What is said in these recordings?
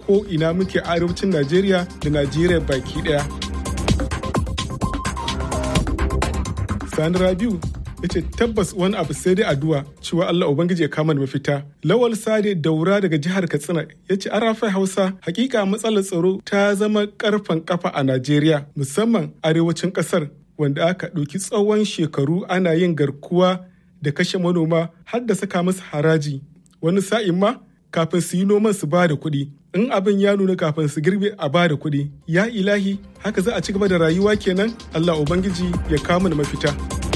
ko ina muke arewacin najeriya da najeriya baki daya sani rabiu ya ce tabbas wani abu sai dai addu'a cewa Allah Ubangiji ya kama da mafita. Lawal Sade Daura daga jihar Katsina ya ce arafai Hausa hakika matsalar tsaro ta zama karfan kafa a Najeriya musamman arewacin kasar wanda aka ɗauki tsawon shekaru ana yin garkuwa da kashe manoma har da saka musu haraji. Wani sa'in ma kafin su yi noman su ba da kuɗi. In abin ya nuna kafin su girbe a ba da kuɗi. Ya ilahi haka za a ci gaba da rayuwa kenan Allah Ubangiji ya kama da mafita.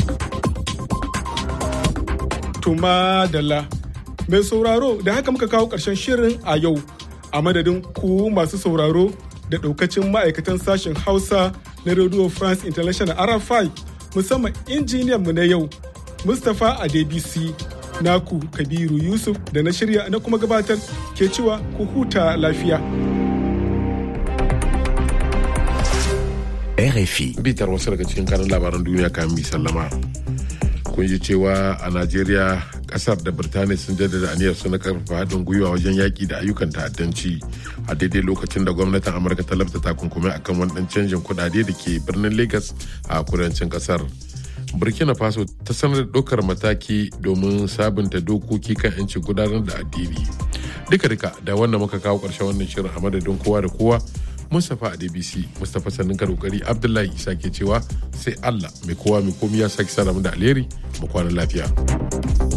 Tuma Dalla. Mai sauraro da haka muka kawo ƙarshen shirin a yau a madadin ku masu sauraro da ɗaukacin ma'aikatan sashen Hausa na Radio France International RFI musamman injiniyan mu na yau Mustapha Adebisi naku Kabiru Yusuf da na shirya na kuma gabatar ke cewa ku huta lafiya. RFI. Bitar wasu daga cikin kanin labaran duniya kan mi sallama. kun ji cewa a najeriya kasar da birtaniya sun jaddada aniyar su na karfafa haɗin gwiwa wajen yaƙi da ayyukan ta'addanci a daidai lokacin da gwamnatin amurka ta labta takunkumai akan wani ɗan canjin kuɗaɗe da ke birnin lagos a kudancin kasar burkina faso ta sanar da ɗaukar mataki domin sabunta dokoki kan 'yancin gudanar da addini duka duka da wannan muka kawo ƙarshen wannan shirin a madadin kowa da kowa Mustapha a DBC, Mustapha sannin kokari Abdullahi Isa ke cewa sai Allah mai kowa mai komi ya sake sa da alheri mu kwana lafiya.